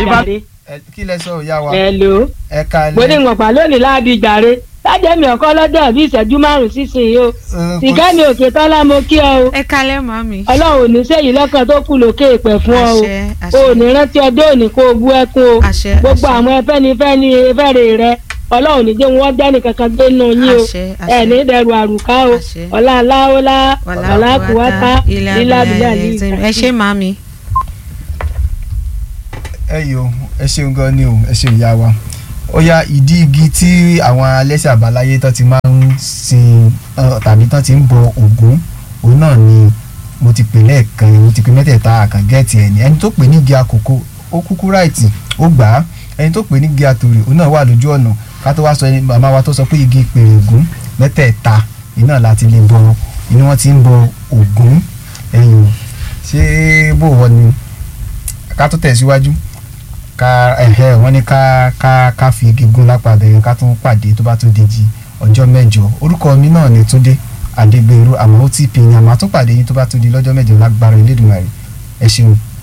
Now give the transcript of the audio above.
jàre. Ẹ- kí lẹ sọ ìyá wa hello ẹ ká mo ní wọn pa lónìí láàbí jàre lájẹ́ mi ọ̀kọ́ lọ́dọ̀ bí ìṣẹ́jú márùn-ún sísìn o tìkẹ́ mi òkè tọ́lá mo kí ọ o ẹ kalẹ́ màmí. ọlọ́run ò ní sẹ́yìn lọ́kàn tó kù lókè ìpẹ́ fún ọ o àṣẹ o àṣẹ ò ní rántí ọjọ́ òní kó o bú ẹkún o àṣẹ gbogbo àṣẹ. àwọn ẹfẹ́nifẹ́ni fẹ́rẹ̀ rẹ ọlọ́run ní jẹ́ wọn dẹ́nì kankan gbé nù yín o Àṣẹ, àṣẹ. ẹ̀ ní dẹrù àrùká o Àṣẹ. ọ̀la aláwọ̀lá wàlá ọ̀la kùwátá ilé lílá abilà bílà ilé ní ẹ ṣé màmí. ẹ yìí o ẹ ṣeun gan ni o ẹ ṣeun ìyá wa ó yá ìdí igi tí àwọn alẹ́sẹ̀ àbáláyé tán ti máa ń sin ọ, tàbí tán ti ń bọ Ògún òun náà ni mo ti pè lẹ́ẹ̀kan mo ti pè mẹ́tẹ̀ẹ̀ta àkàngẹ́ẹ̀tì ẹ̀ ní ẹni tó pè ní igi àkókò ó kúkú ráìtì ó gbà á ẹni tó pè ní igi àtòrè òun náà wà lójú ọ̀nà ká tó wá sọ ẹni màmá wa tó sọ pé igi pèrè Ògún mẹ́tẹ̀ẹ̀ta iná láti lè bọ inú wọn ti ń bọ Ògún ẹ̀yìn o ṣé bó wọ ni ká tó tẹ̀síwájú ká ẹ̀hẹ́ wọ́n ní ká ká ká fi igi gún lápá bẹ̀rẹ̀ ká tún pàdé tó bá tún dèjì ọjọ́ mẹ́jọ orúkọ mi náà ni Túndé Adégbèrú àmọ́ ó ti pè yín àmọ́ àtúnpàdé yín tó bá tún di lọ́jọ́ mẹ́jọ lágbára Elédùmarè ẹ ṣeun.